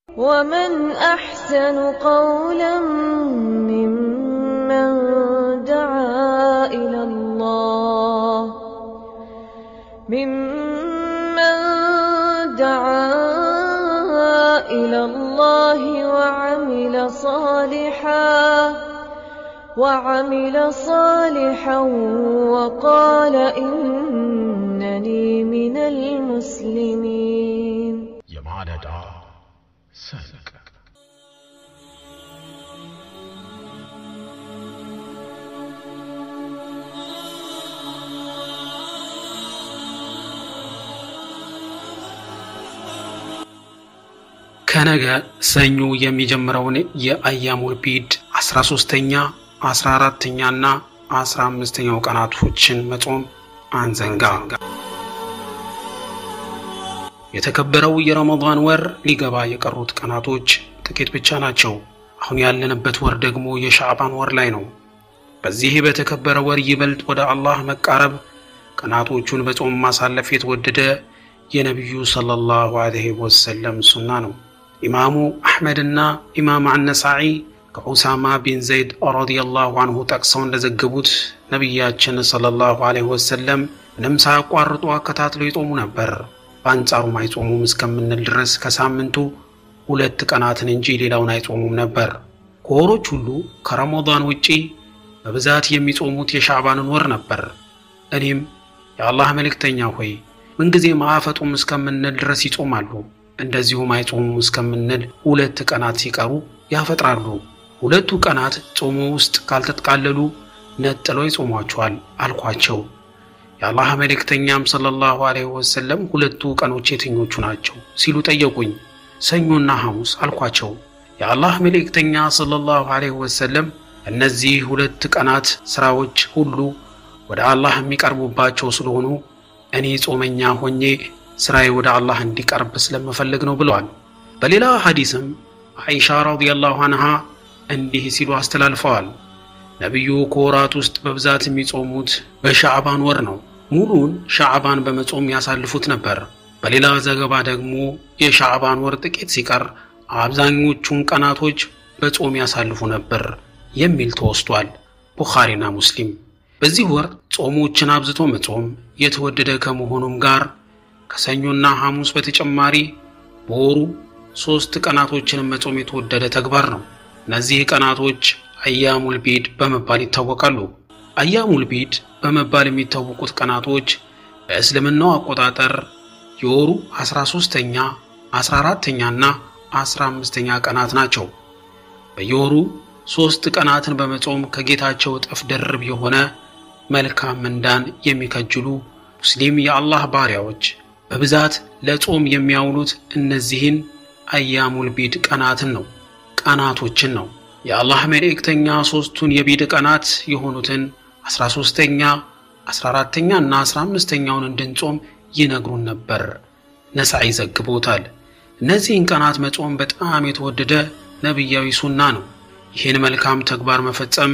ومن أحسن قولا ممن دعا إلى الله ممن دعا إلى الله وعمل صالحا وعمل صالحا وقال إنني من المسلمين የማለዳ ሰንቅ ከነገ ሰኞ የሚጀምረውን የአያሙል ቢድ 13ተኛ 14ተኛና 15ኛው ቀናቶችን መጾም አንዘንጋ። የተከበረው የረመዳን ወር ሊገባ የቀሩት ቀናቶች ጥቂት ብቻ ናቸው። አሁን ያለንበት ወር ደግሞ የሻዕባን ወር ላይ ነው። በዚህ በተከበረ ወር ይበልጥ ወደ አላህ መቃረብ፣ ቀናቶቹን በጾም ማሳለፍ የተወደደ የነቢዩ ሰለላሁ ዐለይሂ ወሰለም ሱና ነው። ኢማሙ አሕመድና ኢማም አነሳዒ ከዑሳማ ቢን ዘይድ ረዲየላሁ አንሁ ጠቅሰው እንደዘገቡት ነቢያችን ሰለላሁ ዐለይሂ ወሰለም ምንም ሳያቋርጡ አከታትለው ይጾሙ ነበር። በአንጻሩም አይጾሙም እስከምንል ድረስ ከሳምንቱ ሁለት ቀናትን እንጂ ሌላውን አይጾሙም ነበር። ከወሮች ሁሉ ከረመዳን ውጪ በብዛት የሚጾሙት የሻዕባንን ወር ነበር። እኔም የአላህ መልእክተኛ ሆይ ምንጊዜም አያፈጡም እስከምንል ድረስ ይጾማሉ፣ እንደዚሁም አይጾሙም እስከምንል ሁለት ቀናት ሲቀሩ ያፈጥራሉ። ሁለቱ ቀናት ጾሙ ውስጥ ካልተጠቃለሉ ነጥለው ይጾሟቸዋል አልኳቸው። የአላህ መልእክተኛም ሰለላሁ ዐለይሂ ወሰለም ሁለቱ ቀኖች የትኞቹ ናቸው ሲሉ ጠየቁኝ። ሰኞና ሐሙስ አልኳቸው። የአላህ መልእክተኛ ሰለላሁ ዐለይሂ ወሰለም እነዚህ ሁለት ቀናት ሥራዎች ሁሉ ወደ አላህ የሚቀርቡባቸው ስለሆኑ እኔ ጾመኛ ሆኜ ሥራዬ ወደ አላህ እንዲቀርብ ስለምፈልግ ነው ብለዋል። በሌላ ሐዲስም አይሻ ረዲየላሁ አንሃ እንዲህ ሲሉ አስተላልፈዋል። ነቢዩ ከወራት ውስጥ በብዛት የሚጾሙት በሻዕባን ወር ነው። ሙሉውን ሻዕባን በመጾም ያሳልፉት ነበር። በሌላ ዘገባ ደግሞ የሻዕባን ወር ጥቂት ሲቀር አብዛኞቹን ቀናቶች በጾም ያሳልፉ ነበር የሚል ተወስቷል። ቡኻሪና ሙስሊም። በዚህ ወር ጾሞችን አብዝቶ መጾም የተወደደ ከመሆኑም ጋር ከሰኞና ሐሙስ በተጨማሪ በወሩ ሦስት ቀናቶችን መጾም የተወደደ ተግባር ነው። እነዚህ ቀናቶች አያሙል ቢድ በመባል ይታወቃሉ። አያሙል ቢድ በመባል የሚታወቁት ቀናቶች በእስልምናው አቆጣጠር የወሩ 13ተኛ፣ 14ተኛና 15ተኛ ቀናት ናቸው። በየወሩ ሦስት ቀናትን በመጾም ከጌታቸው እጥፍ ድርብ የሆነ መልካም ምንዳን የሚከጅሉ ሙስሊም የአላህ ባሪያዎች በብዛት ለጾም የሚያውሉት እነዚህን አያሙል ቢድ ቀናትን ነው ቀናቶችን ነው። የአላህ መልእክተኛ ሦስቱን የቢድ ቀናት የሆኑትን 13ተኛ፣ 14ተኛ እና 15ተኛውን እንድንጾም ይነግሩን ነበር። ነሳኢ ዘግቦታል። እነዚህን ቀናት መጾም በጣም የተወደደ ነቢያዊ ሱና ነው። ይህን መልካም ተግባር መፈጸም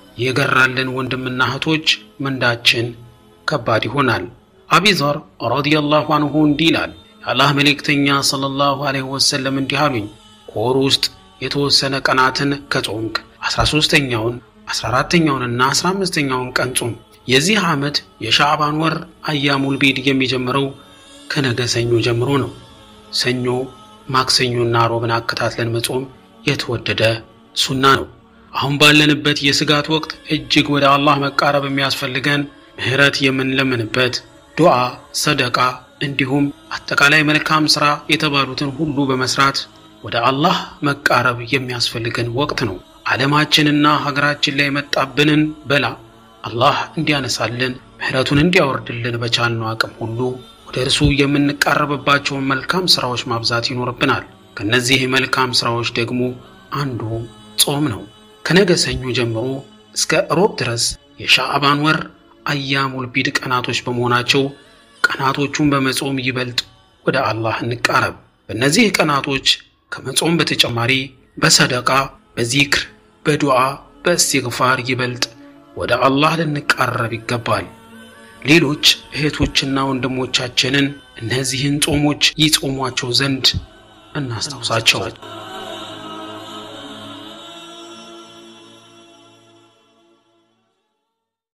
የገራልን ወንድምና እህቶች ምንዳችን ከባድ ይሆናል። አቢዘር ረዲየላሁ አንሁ እንዲህ ይላል። የአላህ መልእክተኛ ሰለላሁ ዐለይሂ ወሰለም እንዲህ አሉኝ፣ ከወሩ ውስጥ የተወሰነ ቀናትን ከጾምክ 13ተኛውን 14ተኛውንና 15ተኛውን ቀን ጾም። የዚህ ዓመት የሻዕባን ወር አያሙል ቢድ የሚጀምረው ከነገ ሰኞ ጀምሮ ነው። ሰኞ፣ ማክሰኞና ሮብን አከታትለን መጾም የተወደደ ሱና ነው። አሁን ባለንበት የስጋት ወቅት እጅግ ወደ አላህ መቃረብ የሚያስፈልገን ምህረት የምንለምንበት ዱዓ፣ ሰደቃ እንዲሁም አጠቃላይ መልካም ሥራ የተባሉትን ሁሉ በመስራት ወደ አላህ መቃረብ የሚያስፈልገን ወቅት ነው። ዓለማችንና ሀገራችን ላይ የመጣብንን በላ አላህ እንዲያነሳልን ምህረቱን እንዲያወርድልን በቻልነው አቅም ሁሉ ወደ እርሱ የምንቃረብባቸውን መልካም ሥራዎች ማብዛት ይኖርብናል። ከነዚህ መልካም ሥራዎች ደግሞ አንዱ ጾም ነው። ከነገ ሰኞ ጀምሮ እስከ ሮብ ድረስ የሻዕባን ወር አያሙል ቢድ ቀናቶች በመሆናቸው ቀናቶቹን በመጾም ይበልጥ ወደ አላህ እንቃረብ። በእነዚህ ቀናቶች ከመጾም በተጨማሪ በሰደቃ፣ በዚክር፣ በዱዓ፣ በእስትግፋር ይበልጥ ወደ አላህ ልንቃረብ ይገባል። ሌሎች እህቶችና ወንድሞቻችንን እነዚህን ጾሞች ይጾሟቸው ዘንድ እናስታውሳቸው።